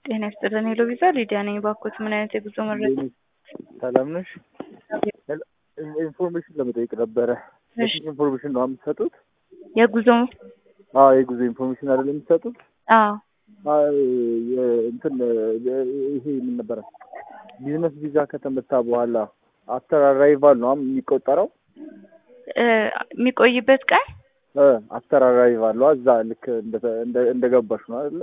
ጤና ይስጥልን ሄሎ ቪዛ ሊዲያ ነኝ። ባኮት ምን አይነት የጉዞ መረጃ? ሰላም ነሽ? ኢንፎርሜሽን ለመጠየቅ ነበረ። እሺ። ኢንፎርሜሽን ነው የምትሰጡት? የጉዞ አዎ የጉዞ ኢንፎርሜሽን አይደል የምትሰጡት? አዎ አይ እንትን ይሄ ምን ነበረ ቢዝነስ ቪዛ ከተመታ በኋላ አፍተር አራይቫል ነው የሚቆጠረው? እ የሚቆይበት ቀን አፍተር አራይቫል ነው እዛ ልክ እንደገባሽ ነው አይደለ?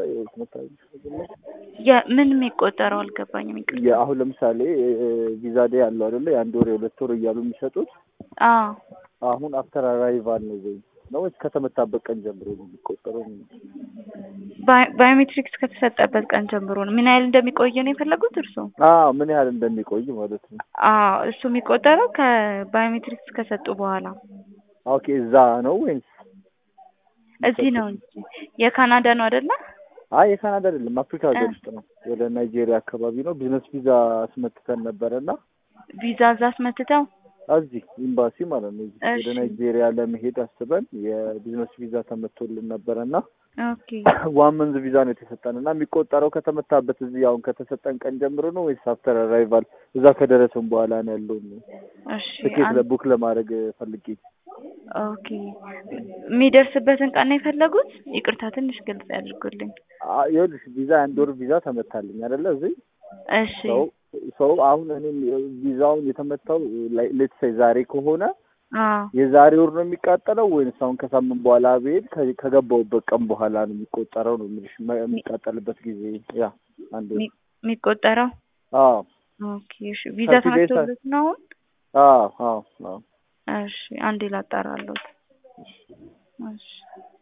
የምን የሚቆጠረው አልገባኝም። ይቅርታ። አሁን ለምሳሌ ቪዛ ዴይ ያለው አይደለ? የአንድ ወር የሁለት ወር እያሉ የሚሰጡት አዎ አሁን አፍተር አራይቫል ነው ወይ ነው ወይስ ከተመታበት ቀን ጀምሮ ነው የሚቆጠረው? ባዮ- ባዮሜትሪክስ ከተሰጠበት ቀን ጀምሮ ነው። ምን ያህል እንደሚቆይ ነው የፈለጉት እርስዎ? አዎ ምን ያህል እንደሚቆይ ማለት ነው። አዎ እሱ የሚቆጠረው ከባዮሜትሪክስ ከሰጡ በኋላ ኦኬ እዛ ነው ወይስ እዚህ ነው እንጂ የካናዳ ነው አይደለ? አይ የካናዳ አይደለም አፍሪካ ሀገር ውስጥ ነው። ወደ ናይጄሪያ አካባቢ ነው። ቢዝነስ ቪዛ አስመትተን ነበረ እና ቪዛ እዛ አስመትተው እዚህ ኤምባሲ ማለት ነው። እዚህ ወደ እሺ። ናይጄሪያ ለመሄድ አስበን የቢዝነስ ቪዛ ተመቶልን ነበረ እና ኦኬ ዋን መንዝ ቪዛ ነው የተሰጠን እና የሚቆጠረው ከተመታበት እዚህ አሁን ከተሰጠን ቀን ጀምሮ ነው ወይስ አፍተር አራይቫል እዛ ከደረስን በኋላ ነው ያለውን እሺ ትኬት አን- ለቡክ ለማድረግ ፈልጌ ኦኬ የሚደርስበትን ቀን ነው የፈለጉት? ይቅርታ ትንሽ ግልጽ ያድርጉልኝ። አ- ይኸውልሽ ቪዛ አንድ ወር ቪዛ ተመታልኝ አይደለ እዚህ እሺ ሰው ሰው አሁን እኔም ቪዛውን የተመታው ሌት ሳይ ዛሬ ከሆነ አዎ የዛሬ ወር ነው የሚቃጠለው ወይንስ አሁን ከሳምንት በኋላ ብሄድ ከ- ከገባሁበት ቀን በኋላ ነው የሚቆጠረው ነው የምልሽ መ- የሚቃጠልበት ጊዜ ያ አንድ ወር የሚ- የሚቆጠረው አዎ ኦኬ እሺ ቪዛ ከፊል ዴይስ ተመቶለት ነው አሁን? አዎ አዎ አዎ እሺ አንዴ ላጣራለሁት። እሺ